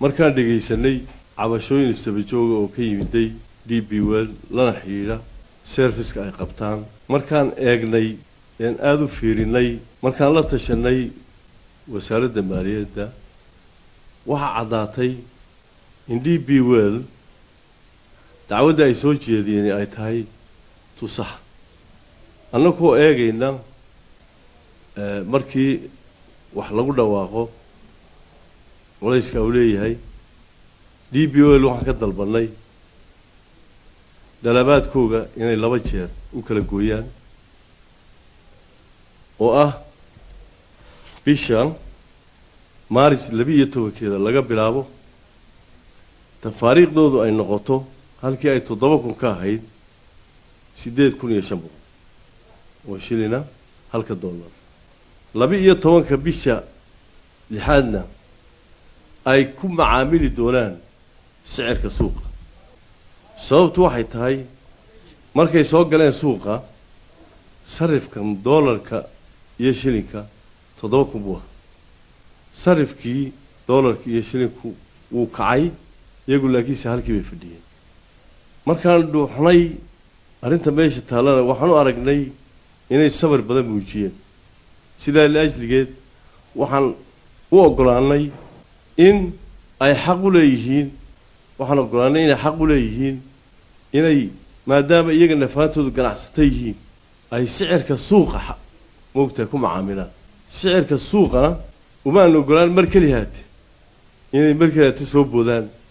markaan dhegaysanay cabashooyin istabajooga oo ka yimiday d b wel lana xidhiidha serviska ay qabtaan markaan eegnay een aada u fiirinay markaan la tashanay wasaaradda maaliyadda waxaa caddaatay in d b well dacwadda ay soo jeediyeen ay tahay tusax annagoo eegayna markii wax lagu dhawaaqo culayska uu leeyahay d b l waxaan ka dalbanay dalabaadkooga inay laba jeer u kala gooyaan oo ah bishan maaris labi-iyo tobankeeda laga bilaabo tafaariikhdoodu ay noqoto halkii ay toddoba kun ka ahayd siddeed kun iyo shan boqol oo shilina halka dollar laba-iyo tobanka bisha lixaadna ay ku macaamili doonaan sicirka suuqa sababtu waxay tahay markay soo galeen suuqa sarifkan doolarka iyo shilinka toddoba kun buu aha sarifkii doolarka iyo shilinku wuu kacay iyagu laakiinse halkii bay fadhiyeen markaan dhuuxnay arrinta meesha taallana waxaan u aragnay inay sabar badan muujiyeen sidaa liajligeed waxaan u oggolaanay in ay xaq u leeyihiin waxaan oggolaanay inay xaq u leeyihiin inay maadaama iyaga nafaantoodu ganacsata yihiin ay sicirka suuqa moogtahay ku macaamilaan sicirka suuqana umaan oggolaan mar keli haate inay mar keli haate soo boodaan